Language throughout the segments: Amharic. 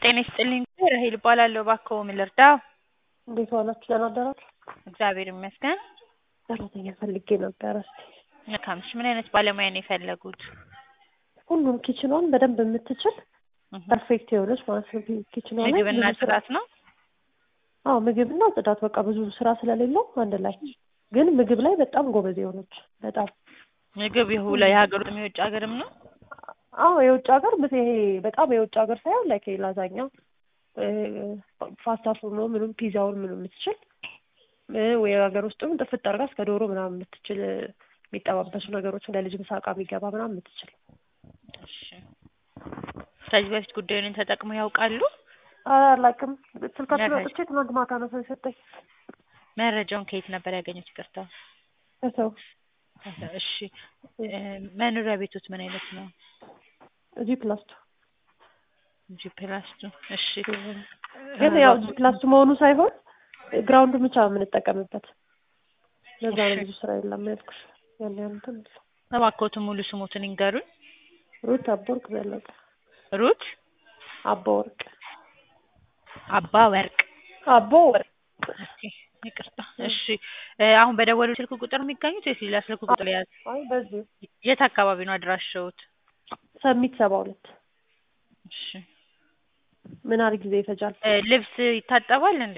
ጤና ይስጥልኝ ራሄል እባላለሁ። እባክዎ ምን ልርዳ? እንዴት ዋላችሁ? ደህና አደራችሁ? እግዚአብሔር ይመስገን። ሰራተኛ ፈልጌ ነበረ። እስኪ መልካም። እሺ ምን አይነት ባለሙያ ነው የፈለጉት? ሁሉም ኪችኗን በደንብ የምትችል ፐርፌክት የሆነች ማለት ነው። ኪችኗ ላይ ምግብና ብዙ ስራ- ጽዳት ነው? አዎ ምግብና ጽዳት በቃ ብዙ ስራ ስለሌለው አንድ ላይ ግን ምግብ ላይ በጣም ጎበዝ የሆነች በጣም ምግብ የሁለ የሀገር ውስጥም የውጭ ሀገርም ነው? አዎ የውጭ ሀገር ምስ ይሄ በጣም የውጭ ሀገር ሳይሆን ላይክ ላዛኛ ፓስታ ፉርኖ ምኑም ፒዛውን ምኑ የምትችል እ ወይ ሀገር ውስጥም ጥፍጥ አድርጋ እስከ ዶሮ ምናምን የምትችል የሚጠባበሱ ነገሮች እንደ ልጅ ምሳቃ የሚገባ ምናምን የምትችል እሺ። ከዚህ በፊት ጉዳዩን ተጠቅመው ያውቃሉ? አላውቅም። ስልካችን መረጃ- አውጥቼ ትናንት ማታ ነው ሰው የሰጠኝ መረጃውን ከየት ነበር ያገኙት? ይቅርታ። ከሰው እሺ እ መኖሪያ ቤቶት ምን አይነት ነው? እዚህ ፕላስቱ ጂ ፕላስቱ። እሺ ግን ያው እዚህ ፕላስቱ መሆኑ ሳይሆን ግራውንዱ ብቻ የምንጠቀምበት ለዛ ነው እሺ። ብዙ ስራ የለም ያልኩሽ። ያን ያን እንትን የለም። እባክዎት ሙሉ ስሙትን ይንገሩኝ። ሩት አቦወርቅ ዘለቀ ሩት አቦወርቅ አባ ወርቅ። አቦ ወርቅ እስኪ ይቅርታ። እሺ እ አሁን በደወሉ ስልክ ቁጥር የሚገኙት ወይስ ሌላ ስልክ ቁጥር ያዝ? አይ በዚህ የት አካባቢ ነው አድራሻዎት? ሰሚት ሰባ ሁለት እሺ ምን ያህል ጊዜ ይፈጃል? እ ልብስ ይታጠባል እንዴ?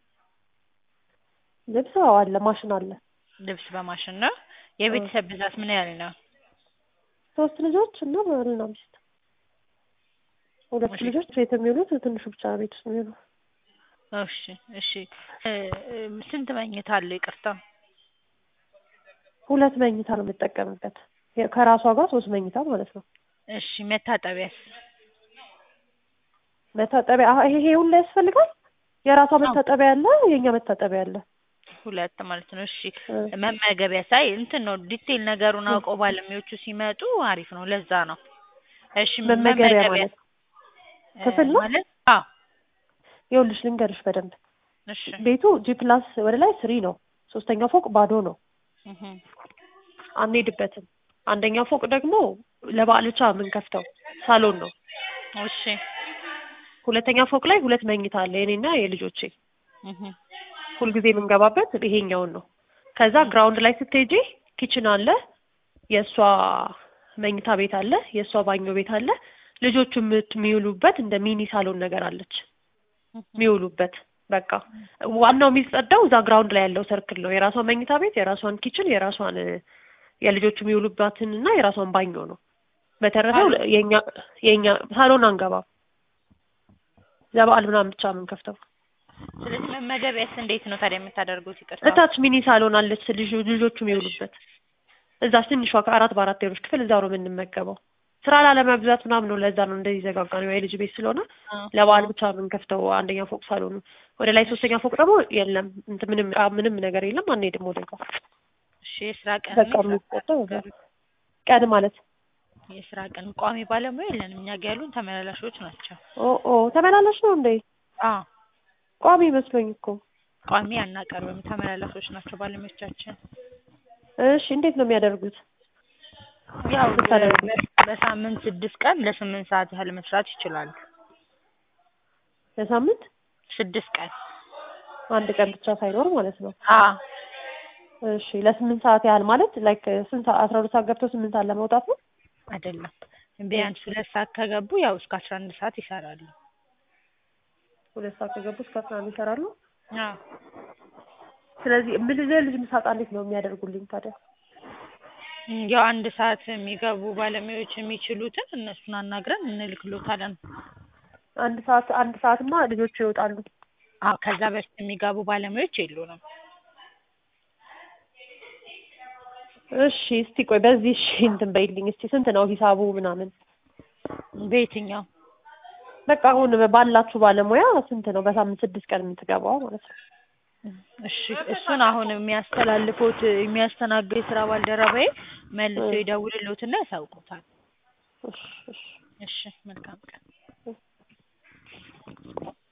ልብስ አዎ አለ ማሽን አለ። ልብስ በማሽን ነው። የቤተሰብ ብዛት ምን ያህል ነው? ሶስት ልጆች እና ባልና ሚስት ሁለት እሺ። ልጆች ቤት የሚውሉት ትንሹ ብቻ ቤት ውስጥ የሚውሉ እሺ እሺ እ እ ስንት መኝታ አለው? ይቅርታ ሁለት መኝታ ነው የምጠቀምበት የ- ከራሷ ጋር ሶስት መኝታ ማለት ነው። እሺ መታጠቢያስ? መታጠቢያ አሀ ይሄ ይሄ ሁሉ ያስፈልጋል። የራሷ መታጠቢያ አለ፣ የኛ መታጠቢያ አለ። ሁለት ማለት ነው። እሺ እ መመገቢያ ሳይ እንትን ነው ዲቴል ነገሩን አውቀው ባለሙያዎቹ ሲመጡ አሪፍ ነው። ለዛ ነው። እሺ መመገቢያ ማለት እ ክፍል ነው? ማለት አዎ ይኸውልሽ ልንገርሽ በደንብ እሺ ቤቱ ጂ ፕላስ ወደ ላይ ስሪ ነው። ሶስተኛው ፎቅ ባዶ ነው፣ እህ አንሄድበትም። አንደኛው ፎቅ ደግሞ ለበዓል ብቻ የምንከፍተው ሳሎን ነው። እሺ ሁለተኛ ፎቅ ላይ ሁለት መኝታ አለ የኔና የልጆቼ እህ ሁልጊዜ የምንገባበት ይሄኛውን ነው። ከዛ ግራውንድ ላይ ስትሄጂ ኪችን አለ፣ የእሷ መኝታ ቤት አለ፣ የእሷ ባኞ ቤት አለ። ልጆቹ የምት- የሚውሉበት እንደ ሚኒ ሳሎን ነገር አለች የሚውሉበት። በቃ ዋናው የሚጸዳው እዛ ግራውንድ ላይ ያለው ሰርክል ነው። የራሷን መኝታ ቤት፣ የራሷን ኪችን፣ የራሷን እ፣ የልጆቹ የሚውሉባትን እና የራሷን ባኞ ነው። በተረፈው የኛ የኛ ሳሎን አንገባም። ለበዓል ምናምን ብቻ የምንከፍተው። ስለዚህ መመገቢያስ እንዴት ነው ታዲያ የምታደርጉት? ይቅርታ እታች ሚኒ ሳሎን አለች ልጆ- ልጆቹ የሚውሉበት እዛ ትንሿ ከአራት በአራት ሌሎች ክፍል እዛው ነው የምንመገበው። ስራ ላለመብዛት ምናምን ነው። ለዛ ነው እንደዚህ ዘጋጋ ነው። የልጅ ቤት ስለሆነ ለበዓል ብቻ የምንከፍተው አንደኛ ፎቅ ሳሎኑ። ወደ ላይ ሶስተኛ ፎቅ ደግሞ የለም እንትን ምንም አ- ምንም ነገር የለም። አንሄድም ወደ ጋር እሺ የስራ ቀን በቃ የሚቆጠው እዛ ቀን ማለት የስራ ቀን ቋሚ ባለሙያ የለንም። እኛ ጋ ያሉን ተመላላሾች ናቸው። ኦ ኦ ተመላላሽ ነው እንዴ? አዎ ቋሚ መስሎኝ እኮ። ቋሚ አናቀርብም። ተመላላሾች ናቸው ባለሙያዎቻችን። እሺ እንዴት ነው የሚያደርጉት? ያው ስታደርጉ? በ- በሳምንት ስድስት ቀን ለስምንት ሰዓት ያህል መስራት ይችላሉ። ለሳምንት ስድስት ቀን አንድ ቀን ብቻ ሳይኖር ማለት ነው። አዎ እሺ ለስምንት ሰዓት ያህል ማለት ላይክ ስንት ሰዓት አስራ ሁለት ሰዓት ገብተው ስምንት ሰዓት ለመውጣት ነው? አይደለም ቢያንስ ሁለት ሰዓት ከገቡ ያው እስከ አስራ አንድ ሰዓት ይሰራሉ። ሁለት ሰዓት ከገቡ እስከ አስራ አንድ ይሰራሉ። አዎ ስለዚህ ምን ልጅ ምሳቃ እንዴት ነው የሚያደርጉልኝ ታዲያ? እም፣ ያው አንድ ሰዓት የሚገቡ ባለሙያዎች የሚችሉትን እነሱን አናግረን እንልክሎታለን። አንድ ሰዓት አንድ ሰዓትማ ልጆቹ ይወጣሉ። አዎ ከዛ በፊት የሚገቡ ባለሙያዎች የሉንም። እሺ እስቲ ቆይ በዚህ እሺ እንትን በይልኝ እስቲ ስንት ነው ሂሳቡ ምናምን? በየትኛው በቃ አሁን ባላችሁ ባለሙያ ስንት ነው በሳምንት ስድስት ቀን የምትገባው ማለት ነው? እሺ እሱን አሁን የሚያስተላልፉት የሚያስተናግድ የስራ ባልደረባዬ መልሶ ይደውልልዎትና ያሳውቁታል። እሺ እሺ እሺ መልካም ቀን።